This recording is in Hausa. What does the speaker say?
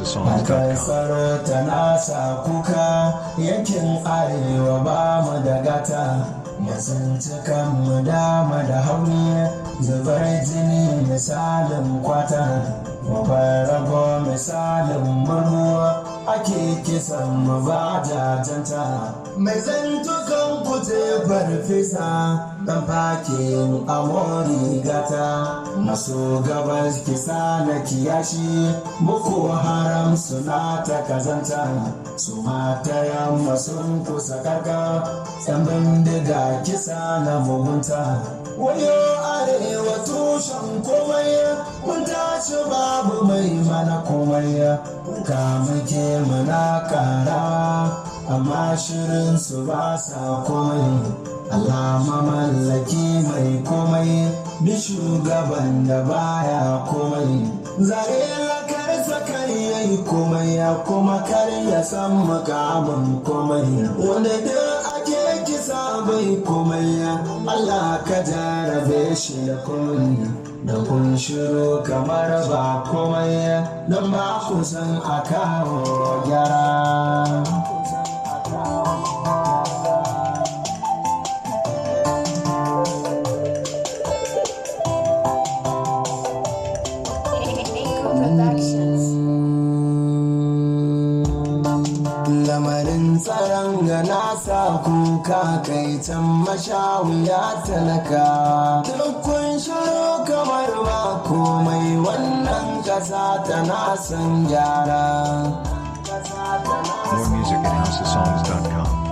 NigerSongs.com. tsaro ta nasa kuka yankin arewa ba mu da gata masunci kanmu dama da hauni zubar jini misalin kwata rago misalin murmuwa ake kisan mu ba jajanta mai zantukan kuje farfesa dan fake amori gata maso gabas kisa na kiyashi muku haram suna ta kazanta su mata yamma sun kusa kaka yan bindiga kisa na mugunta wayo arewa tushen komai mun tashi babu mai mana komai ka muke muna kara amma shirin su ba sa komai Allah mamallaki mai komai bi shugaban da baya komai zare lakar sakar yayi komai ya kuma kar ya san makamin komai wanda da ake kisa bai komai Allah ka jarabe shi da komai da kun shiru kamar ba komai don ba ku san a kawo gyara Echo Productions. lamarin tsaron ga nasa kuka kai can mashawiya talaka kun shiru kamar ba komai wannan kasa tana son gyara More music at NigerSongs.com.